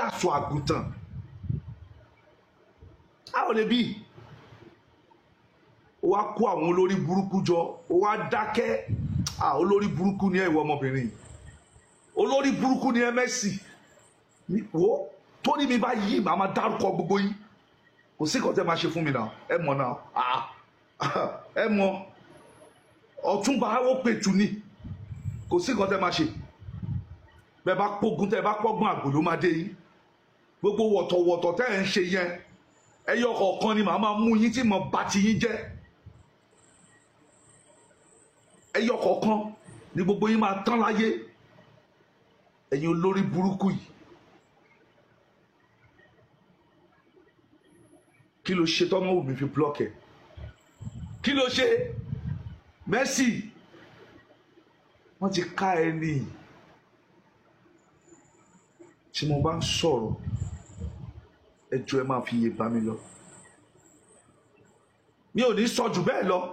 àṣọ àgùntàn a ò lè bí ó wá kó àwọn olórí burúkú jọ ó wá dákẹ́ à olórí burúkú ni ẹ ìwọ ọmọbìnrin yìí olórí burúkú ni ẹ Mercy wo tó ní mi bá yí màá máa dárúkọ gbogbo yín kò sí nǹkan tẹ́ máa ṣe fún mi náà ẹ mọ̀ náà ẹ mọ̀ ọ̀túnba ó pètù ni kò sí nǹkan tẹ́ máa ṣe bẹ́ẹ̀ bá pógun tẹ́ bá pọ́gbọ́n àgbò ló máa dé yín gbogbo wọ̀tọ̀wọ̀tọ̀ tẹ́ ẹ̀ ń ṣe yẹn ẹyọ kọ̀ọ̀kan ni màá máa mú yín tí mo bá ti yín jẹ́ ẹyọ kọ̀ọ̀kan ni gbogbo yín máa tán láyé ẹ̀yin olórí burúkú yìí kí ló ṣe tọ́mọ wù mí fi block ẹ̀ kí ló ṣe Mercy wọ́n ti ká ẹ nìyí tí mo bá ń sọ̀rọ̀ ẹjọ́ ẹ máa fi iye bá mi lọ mi ò ní sọ jù bẹ́ẹ̀ lọ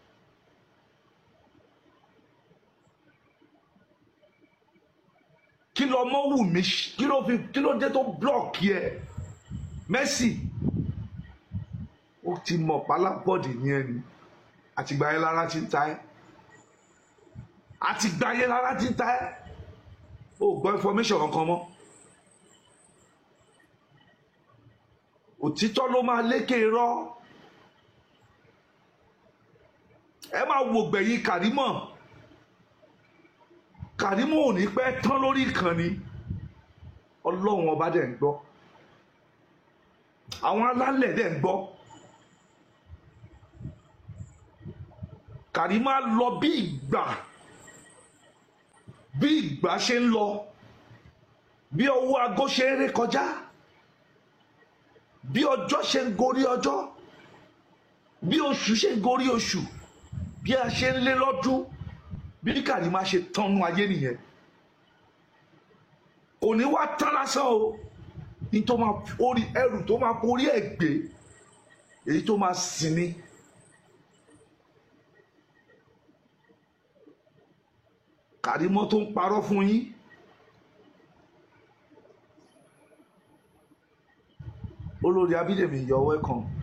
kí lọ mọ́ wù mí kí ló fi kí ló dé tó blọọkì ẹ Mercy ó ti mọ̀ pálábọ́ọ̀dì ní ẹni àtìgbà yẹn lára ti ń ta ẹ́ àtìgbà yẹn lára ti ń ta ẹ́ ó gbọ́ information kankan mọ́. òtítọ́ ló máa lékè irọ́ ẹ máa wò gbẹ̀yìn kàrímọ̀ kàrímọ̀ ò ní pẹ́ tán lórí ìkànnì ọlọ́run ọba dẹ̀ ń gbọ́ àwọn alálẹ̀ dẹ̀ ń gbọ́ kàrímọ̀ á lọ bí ìgbà bí ìgbà ṣe ń lọ bí ọwọ́ aago ṣe ń ré kọjá bí ọjọ́ ṣe ń gorí ọjọ́ bí oṣù ṣe ń gorí oṣù bí a ṣe ń lé lọ́dún bí Karimo ṣe tánú ayé nìyẹn kò ní wá tán lásán o ní tó máa orí ẹrù tó máa borí ẹ̀ gbé èyí tó máa sìn ní. Karimo tó ń parọ́ fún yín olórí abídèmí you're welcome